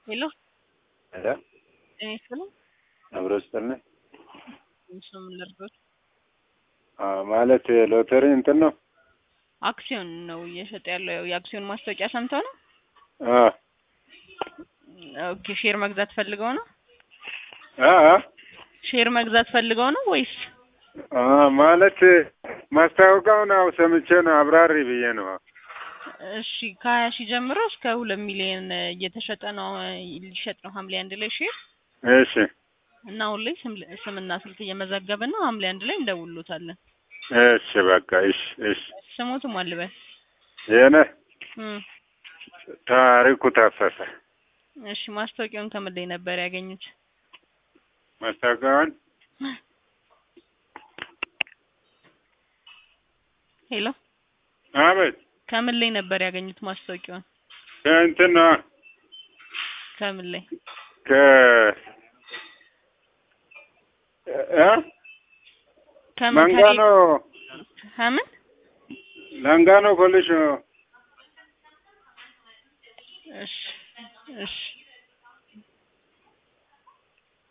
ሄሎ ሄሎ ጤና ይስጥልኝ። አብሮ ስጥልኝ። እሱ ምን ልርዶት? አዎ ማለት ሎተሪ እንትን ነው። አክሲዮን ነው እየሸጠ ያለው። ያው የአክሲዮን ማስታወቂያ ሰምተው ነው? አ ኦኬ ሼር መግዛት ፈልገው ነው? አ አ ሼር መግዛት ፈልገው ነው ወይስ? አ ማለት ማስታወቂያውን አው ሰምቼ ነው አብራሪ ብዬ ነው። እሺ ከሀያ ሺህ ጀምሮ እስከ ሁለት ሚሊዮን እየተሸጠ ነው ሊሸጥ ነው ሐምሌ አንድ ላይ ሼር እሺ እና አሁን ላይ ስም ስምና ስልክ እየመዘገብን ነው። ሐምሌ አንድ ላይ እንደውሎታለን። እሺ በቃ እሺ እሺ። ስሞትም አልበል የኔ እም ታሪኩ ታፈሰ እሺ ማስታወቂያውን ከምን ላይ ነበር ያገኙት? ማስታወቂያውን ሄሎ አቤት ከምን ላይ ነበር ያገኙት ማስታወቂያውን? ከእንትን ነው ከምን ላይ? ከ እ ከምን መንጋኖ ከምን ላንጋኖ ኮሌጅ ነው። እሺ እሺ